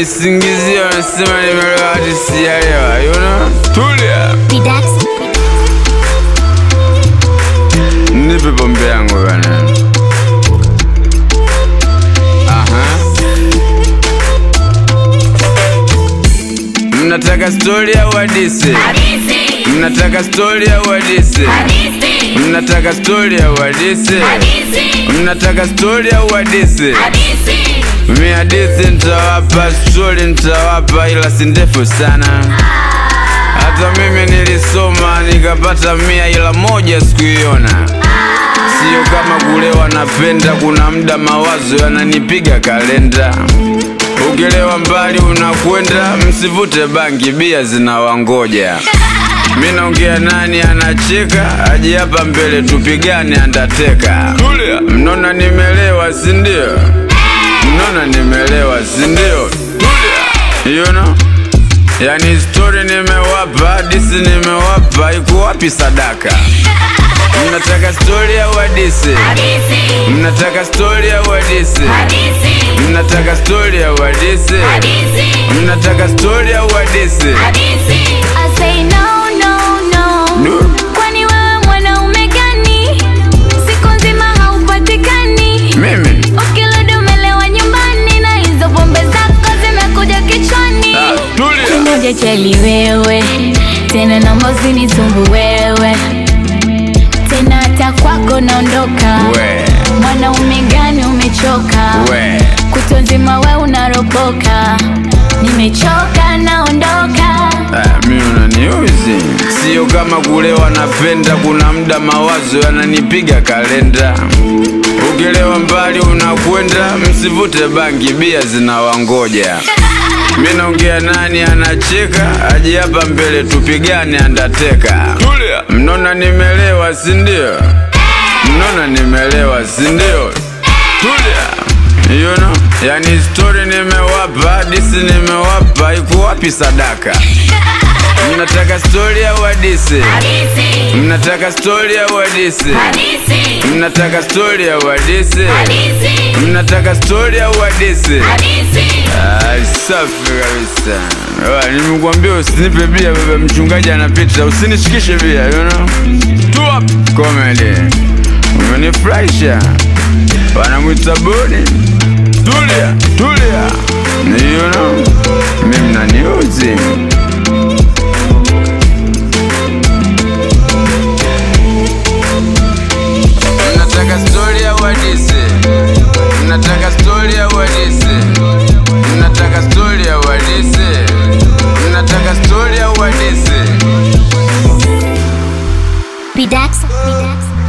wananisingizia wanasema nimelewa hati sijalewa you know? tulia Bidax. nipe pombe yangu bana Aha. mnataka stori au hadisi Hadithi, mnataka stori au hadisi hadithi, mnataka stori au hadisi hadithi, mnataka stori au hadisi hadithi. mi hadithi nitawapa stori nitawapa ila si ndefu sana hata mimi nilisoma nikapata mia ila moja sikuiona sio kama kulewa napenda kuna muda mawazo yananipiga kalenda ukilewa mbali unakwenda msivute bangi bia zinawangoja mi naongea nani anacheka aje hapa mbele tupigane andateka mnona nimelewa sindio mnona nimelewa sindio you know? yani stori nimewapa hadisi nimewapa iko wapi sadaka mnataka stori au hadisi Hadithi, mnataka stori au hadisi hadithi, mnataka stori au hadisi hadithi, mnataka stori au hadisi hadithi. I say no, no, no. Du. Kwani wewe mwanaume gani? Siku nzima haupatikani. mimi Ukirudi umelewa nyumbani na hizo pombe zako zimekuja kichwani. Ah, tulia Kimoja chali wewe, tena naomba usinisumbue wewe. Tena hata kwako naondoka. we Mwanaume gani umechoka? we Kutwa nzima we unaropoka. Nimechoka naondoka. Ah, mi unaniuzi sio kama kulewa napenda kuna muda mawazo yananipiga kalenda ukilewa mbali unakwenda msivute bangi bia zinawangoja mi naongea nani anacheka aje hapa mbele tupigane andateka mnona nimelewa sindio mnona nimelewa sindio tulia you know? yani stori nimewapa hadisi nimewapa iko wapi sadaka mnataka stori au hadisi Hadithi, mnataka stori au hadisi hadithi, mnataka stori au hadisi hadithi, mnataka stori au hadisi hadithi. Ah, safi kabisa Ah, nimekuambia usinipe bia baba mchungaji anapita usinishikishe bia you know? tu up comedy umenifurahisha wanamwita boni tulia tulia you know? mimi naniuzi mnataka stori au hadisi mnataka stori au hadisi mnataka stori au hadisi mnataka stori au hadisi Bidax. Bidax.